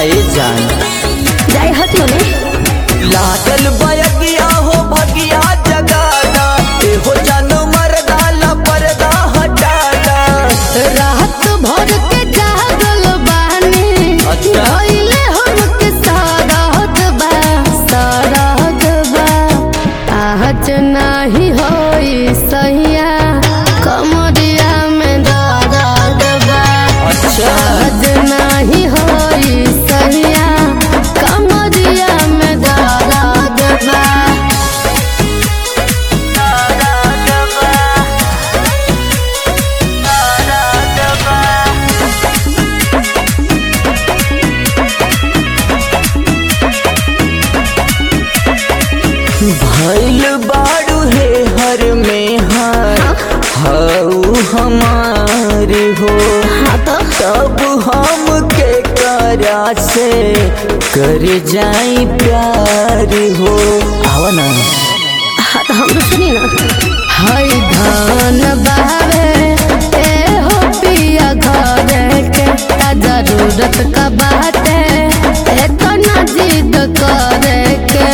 ए जान जाए हट मने लागल बयगिया हो भगिया जगाना एहो जानो मरदाला पर्दा हटाना रात भर के जागल बानी अच्छा। भइले हमके सारात बा सारात बा आज नाही होई सहिया कमरिया में दर्द बा अच्छा आज नाही होई सहिया कमरिया में दर्द बा भइल बाड़ू हे हर में हर हऊ हमार हो हाँ तो तब हम के करा से कर जाई प्यार हो आवा ना हाँ तो हम सुनी ना हाय धान बावे ए हो पिया घरे के आ जरूरत का बाटे ए तो ना जिद करे के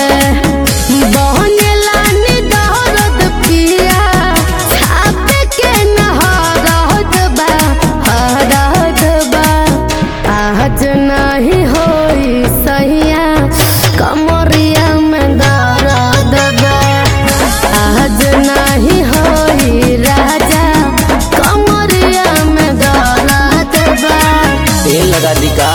बहने लानी दर्द पिया छापे के नहरत बा हरत बा आज नहीं होई सहिया कमरिया में दर्द बा आज नहीं होई राजा कमरिया में दर्द बा तेल लगा दी का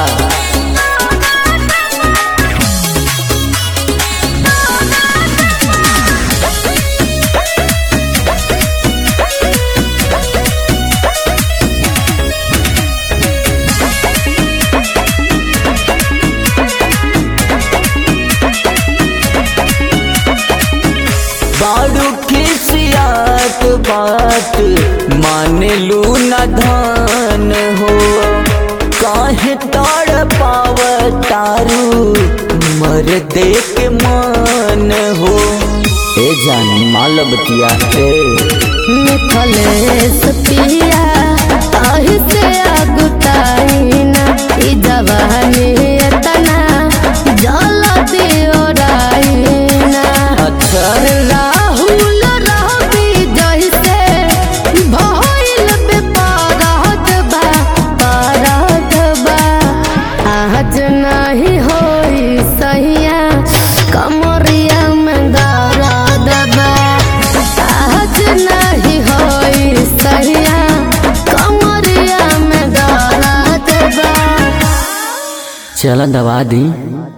बाड़ू खिसियात बात माने लू न धान हो काहे तड़ पाव तारू मर दे के मान हो ए जान माल बतिया ए मिथलेश पिया ताहि से अगुताई ना ई जवानी एतना जल्दी ओराई ना अच्छा राहुल रहबी जैसे भइल बेपरहत बा परहत बा आज नहीं होई सहिया कमरिया में दर्द बा आज नहीं होई सहिया कमरिया में दर्द बा चल दवा दी